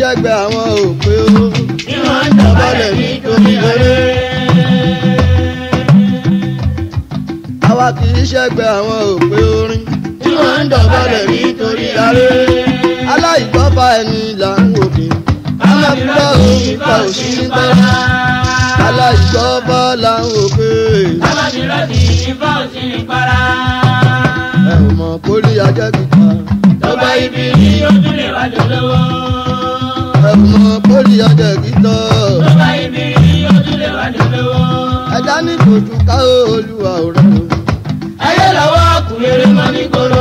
ṣẹ́gbẹ́ àwọn òpè o. Tí wọ́n ń dọ̀bálẹ̀ nítorí eré. àwa kì í ṣẹ́gbẹ́ àwọn òpè orin. Tí wọ́n ń dọ̀bálẹ̀ nítorí eré. aláìgbọ́fà ẹni là ń wò kí. Ká má fi rọ́ọ̀kì ìfà òsì ń gbára. aláìgbọ́fà là ń wò pé. Ká má fi rọ́ọ̀kì ìfà òsì ń gbára. ẹ ò mọ̀ kórì ajẹ́ kíkà. Tó bá ibi ní ó tún lè wá jọlọ́wọ́. ẹ ò mọ̀ kórì ajẹ́ kíkà. Tó bá ibi ní ó tún lè wá jọlọ́wọ́. ẹja ní kojú ká olúwa ò rẹ̀ o. Ayé lọ́wọ́ kùrẹ́rẹ́ mọ́ ní koro.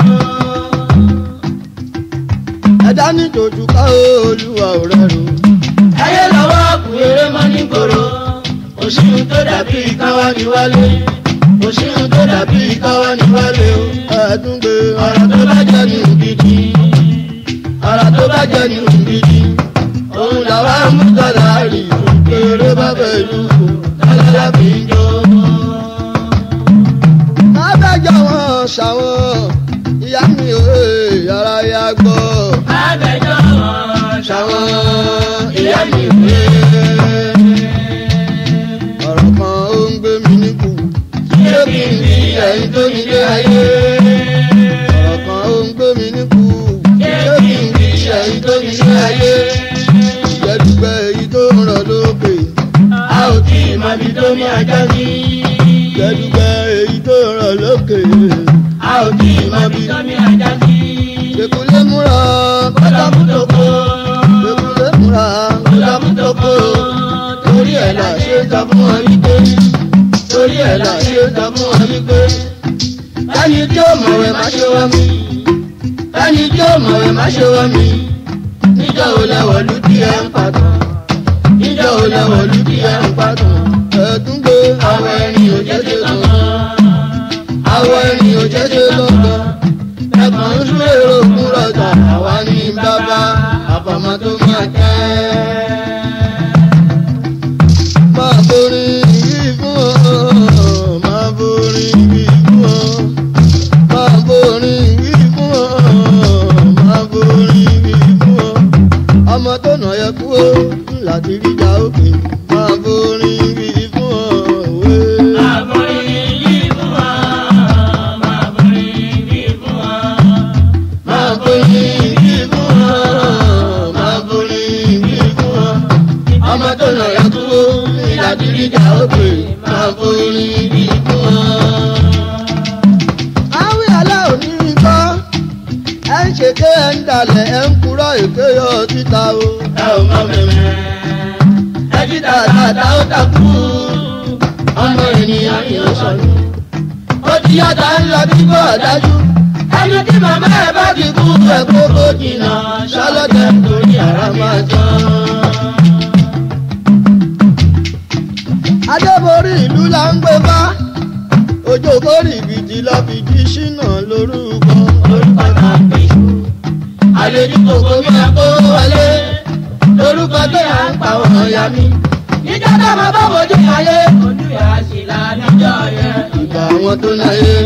ẹja ní kojú ká olúwa ò rẹ̀ o. Ayé lọ́wọ́ kùrẹ́rẹ́ mọ́ ní koro. Òṣìṣẹ́ tó dàbí káwá ní wálé. Òṣìṣẹ́ tó dàbí káwá ní wálé o. ẹ̀ẹ́dún gbé Ọ̀rọ̀ tó bá jẹ́ ní gidi. Ọ̀rọ̀ tó bá jẹ́ ní gidi. Òun làwa mú tọ́lá rí. kéré bá fẹ́ lù kó. Tọ́lá fi ń jó. má bẹ́jọ́ wọn ṣàwọn ìyá mi ò yàrá ya gbọ́. Abẹ́jọ́ wọn ṣàwọn ìyá mi wé. ọ̀rọ̀ kan ó ń gbé mi níkù. Ṣé kí n bí ẹ̀yin tó nílé ayé? ọ̀rọ̀ kan ó ń gbé mi níkù. Ṣé kí n bí ẹ̀yin tó nílé ayé? ìjẹ́dùgbẹ́ èyí tó ń rọ̀ lókè. A ò tí ì mọ ibi tó ní ajá sí. ìjẹ́dùgbẹ́ èyí tó ń rọ̀ lókè. A ò tí ì mọ ibi tó ní ajá sí. ṣèkúlé múra Kọ́tà mútòkó. ṣèkúlé múra Kọ́tà mútòkó. Torí ẹ̀ là ṣe ń sọ fún wọn wípé. Torí ẹ̀ là ṣe ń sọ fún wọn wípé. Ẹni tí ó mọ̀wé má ṣe wá mi. Ẹni tí ó mọ̀wé má ṣe wá mi. Níjọ́ wo lẹ́wọ̀ lù tí ẹ ń pàtó? Níjọ́ wo lẹ́wọ̀ lù tí ẹ ń pàtó? ẹ̀ẹ́dún gbé Àwọn ẹni ò jẹ́ ṣe lọ́gán. Àwọn ẹni ò jẹ́ ṣe lọ́gán. Ẹ̀kan ń sún èrò kún rọ̀jà. Àwa ní bàbá àfọ̀mọ́ tó máa jẹ́. máa borí yìí fún ọ máa borí yìí fún ọ máa borí yìí fún ọ máa borí yìí fún ọ ọmọ tó nà yẹ kú ó láti rí ìjà òkè máa borí yìí fún ọ òwe. Àbórí yìí fún wa. Máa borí yìí fún wa. Máa borí yìí fún wa. Máa borí yìí fún wa. Ọmọ tó nà yẹ kú ìlàjì ìjà òkè. Máa borí yìí fún wa. àwí alẹ́ òní gbọ́ ẹ ń ṣe ké ẹ ń dalẹ̀ ẹ ń kúrọ̀ èké yọ síta o. ẹ ò mọ mẹ́mẹ́. ẹ jí tàtàtà ó takú. ọmọ ènìyàn ni ó sọnù. ó ti yàtọ̀ ń lọ bí kò dájú. ẹni tí màmá ẹ bá ti kú ẹ kó kó jìnnà. sọlọ́tẹ̀ nítorí ara máa tán. adébórí ìlú là ń gbé bá ojú kórì ìbìtì lọ fi jí ṣínà lórúkọ. orúkọ náà pè é. àlejò kòkó mi àpò wọlé. lórúkọ tó yà ń pa ọmọ ya mi. níjọ́ tá a máa bá wojú ayé. ojú yà á sì là níjọ́ yẹn. ìgbà àwọn tó náyé.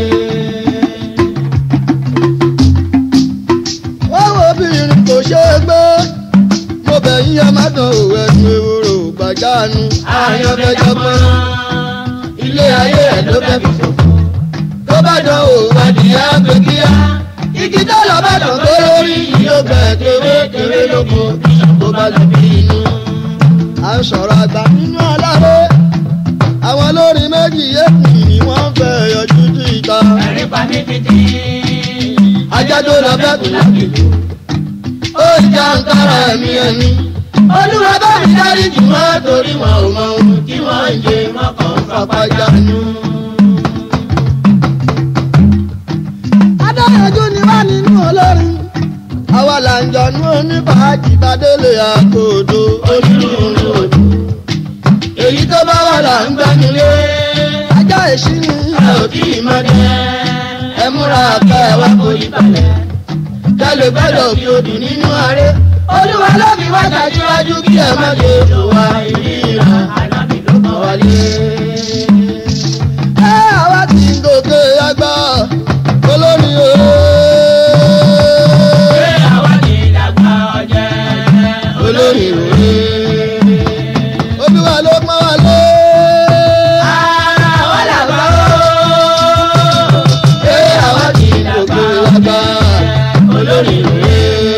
wọ́n wo obìnrin kò ṣe é gbé mo bẹ̀ yín ẹ má dán òwe ẹnu ewúro gbàjánu. àyànfẹ́jọ́ pọ́n ilé ayé ẹ̀ ló fẹ́ fi ṣòfò. tó bá dán o adìyẹ àgbẹ̀ kíá. igi tó lọ bá dàn tó lórí yóò bẹ̀ tewé tewé lóko tó bá lọ bí inú. à ń sọ̀rọ̀ àgbà nínú aláwé àwọn olórin méjì yéèkù ni wọ́n fẹ́ yọjú sí ìta. ẹ̀rín pa mí títí. ajá tó lọ bẹ́ẹ̀ kù lákìlú. ó já ń kára ẹ̀mí ẹni. olúwa bá mi dárí jù wọ́n torí wọn ò mọ ohun tí wọ́n ń jẹ mọ́kàn ń fapá jánu. adáyọjú ni wá nínú olórin àwa là ń jọnú onífàájì bàdélé àkóòdó onírúurú òdù. èyí tó bá wà là ń gbẹ́nulé. ajá èṣí ni ẹ ò tí ì mọ dé. ẹ múra ká ẹ wá kó yí balẹ̀. kálẹ̀ gbọ́dọ̀ fi odù nínú aré. olúwa ló fi wá ṣáájú kí ẹ má lè lò wá ìríra. ànábì ló kọ́ wálé. ẹ àwa ti ń gòkè àgbà olórin ooo. Ṣé àwa ti dàgbà ọ̀jẹ̀? olórí òwe. olúwa ló pọ́n wá lé. àwọn làbá ó pé àwọn ti dàgbà Gbogbo wa gbà. olórí òwe.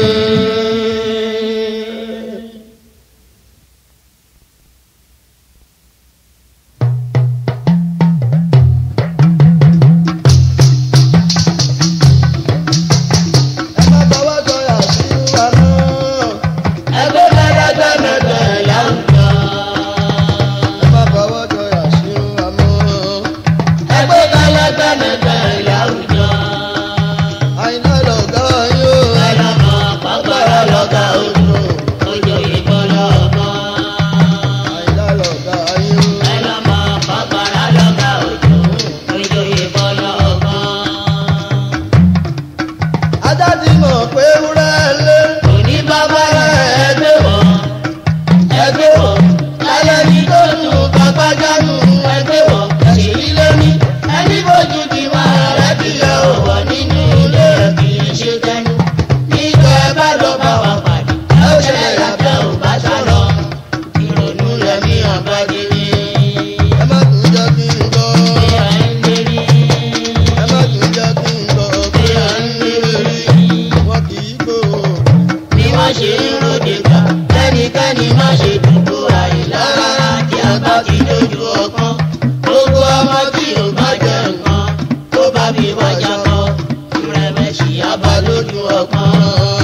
ẹ má fọwọ́ sọ̀yà sí wa náà. ẹgbẹ́ mẹ́rẹ́gbẹ́mẹ́gbẹ́ láwùjọ. ẹ má fọwọ́ sọ̀yà sí wa mọ́. ẹgbẹ́ mẹ́rẹ́gbẹ́mẹ́gbẹ́ láwùjọ. àyìnlá lọ̀gá yóò. ẹlọ́mọ pàgbára lọ́gà ojú ojú ìbọn lọ́mọ. àyìnlá lọ̀gá yóò. ẹlọ́mọ pàgbára lọ́gà ojú ojú ìbọn lọ́mọ. ajá ti mọ̀ pé wúrẹ́ lé. òní bàbá rẹ̀ ẹgbẹ́ wọ̀ ẹgbẹ́ wọ̀ lálẹ́ ní tó tún bàbá jánu ẹgbẹ́ wọ̀ ẹ̀sìn ilé ní ẹni bójú ti máa rẹ̀ bí ẹ ò wọ̀ nínú ilé ẹ̀ kì í ṣe tẹnu nígbà ẹ bá lọ bá wa pàdé ẹ ó ṣẹlẹ̀ lábẹ́ ò bá sá lọ ìrònú rẹ̀ ní àbájẹ́ni ẹ má tún jẹ́ kí n gbọ́. bí ẹ ń lérí ẹ má tún jẹ́ kí n gbọ́. bí ẹ ń lérí. wọn kì í gbó. ni wọ́n ṣe ń ròde gbà kẹ́nikẹ́ni má ṣe dúdú àìlára tí a bá ti dojú ọgbọ́n gbogbo ọmọ tí ò bá jẹ nǹkan tó bá fi wájà kọ ìrẹ̀mẹ̀sì abá lójú ọgbọ́n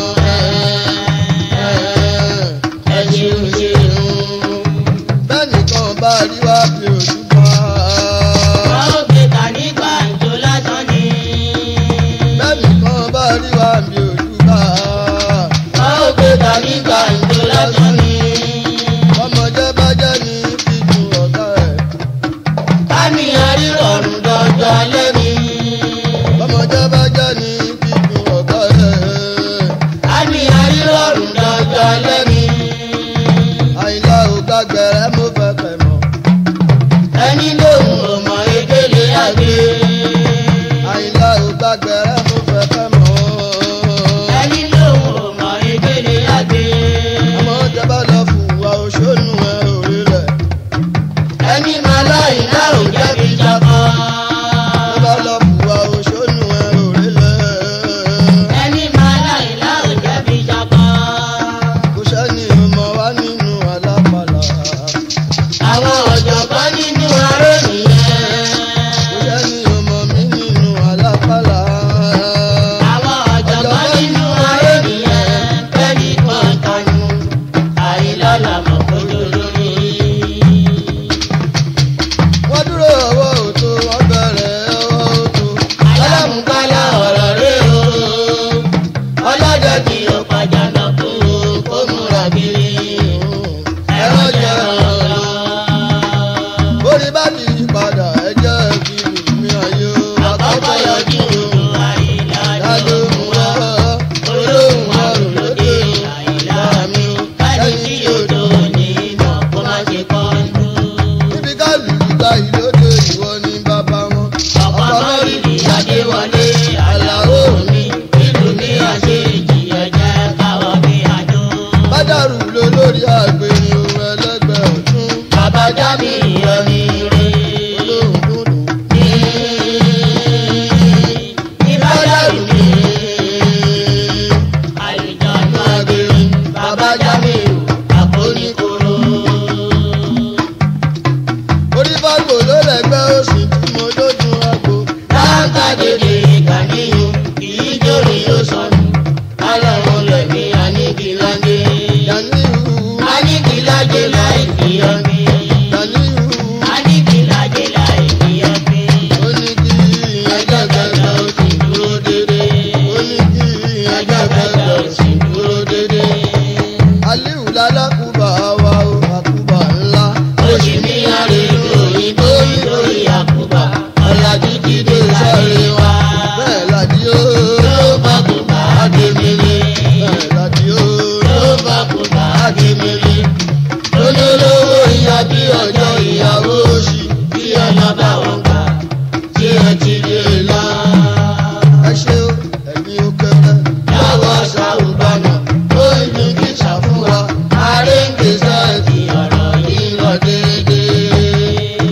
ẹ ṣeun ṣeun. bẹ́nìkan bá rí wá bí ojú pa. wọ́n ó gbé ta nígbà ìjó lásán ni bẹ́nìkan bá rí wá bí ojú pa. wọ́n ó gbé ta nígbà ìjó lásán ni ọmọdé bá jẹ́ ní fíjú ọ̀gá ẹ̀. ká ní àrírọ̀rùn dọ́jọ́ alẹ́ ni. ọmọdé bá jẹ́ ní fíjú ọ̀gá ẹ̀. Àmì àrírọ̀rùn dọ́jọ́ lẹ́ni. àyìnlá ò gbàgbẹ́rẹ́ mo fẹ́ fẹ́ mọ̀. Ẹni lóhùn ọmọ ekele àgbé. àyìnlá ò gbàgbẹ́rẹ́ mo fẹ́ fẹ́ mọ̀. Ẹni lóhùn ọmọ ekele àgbé. ọmọdé bá lọ fùwà òṣónú ẹ̀ òrí rẹ̀. Ẹni máa láì náà ò jẹ́bi jábọ́. tó bá lọ fùwà òṣónú ẹ̀ òrí rẹ̀. Ẹni máa láì náà ò jẹ́bi jábọ́. kò sẹ́ni ọmọ wa nínú alápàlà. Àwọn ọ̀jọ̀gbọ́n nínú aré nìyẹn. kò sẹ́ni ọmọ mi nínú alápàlà. Àwọn ọ̀jọ̀gbọ́n nínú aré nìyẹn. Bẹ́ẹ̀ni kan kanu. Àìlọ́lá mọ̀ kó lórí. wọ́n dúró ọwọ́ òtó wọ́n bẹ̀rẹ̀ ọwọ́ òtó. alámùkálá ọ̀rọ̀ rẹ̀ o ọlọ́jọ́ tí ó padà lọ kú kó múra kiri ẹ̀rọ jẹ́ ọ̀rọ̀. bórí bá ti yí padà ẹ jẹ́ kí mi ayé o. àkọ́kọ́ yọjú àìlá lálẹ́ ló mú mú wá. wá olóhùn ọrùn lóde àìlá mi káni tí yóò tó ní mọ̀ kó má ṣe kọ́ ń dún. níbi ká lùlù ta ìlóde ìwọ ní bàbá wọn. ọ̀pọ̀ mọ́rìnrì adéwọlé àlàó mi ìlú ní àṣejì ẹ̀jẹ̀ káwọ́ bí adó. bádàrú ló lórí àgbèrè ohun ẹlẹ́gbẹ́ ọ̀tún. bàbá já mi ìyọ̀mí rè olóhùn dúdú. ní ìbádàrú mi àlùjọ́nù àgbèrè bàbá já mi àpòníkòrò. orí fágbó ló lẹ́gbẹ́ òsì tí mo lójú àgbo. láǹkà dèdè ìkànnìyàn kìí jórí yóò sọnù alọ́run lẹ̀mí àníkìláńdé. Yàníhù àníkìláńdé láì fi ọ̀gbìn. Yàníhù àníkìláńdé láì fi ọ̀gbìn. ó ní kí ẹjẹ́ gbẹgbẹ ó sì dúró dédé. ó ní kí ẹjẹ́ gbẹgbẹ ó sì dúró dédé. Aliu lálákùbà wa o àkùbà ńlá. Oṣù mi àrèlú òyìnbó nítorí àkùbà ọ̀làjú ti dé sáré wa. Bẹ́ẹ̀ ládì ó. Ló bá kú bá Adémilé. Bẹ́ẹ̀ ládì ó. Ló bá kú bá Adémilé. Olólówó ìyá bí ọjọ́.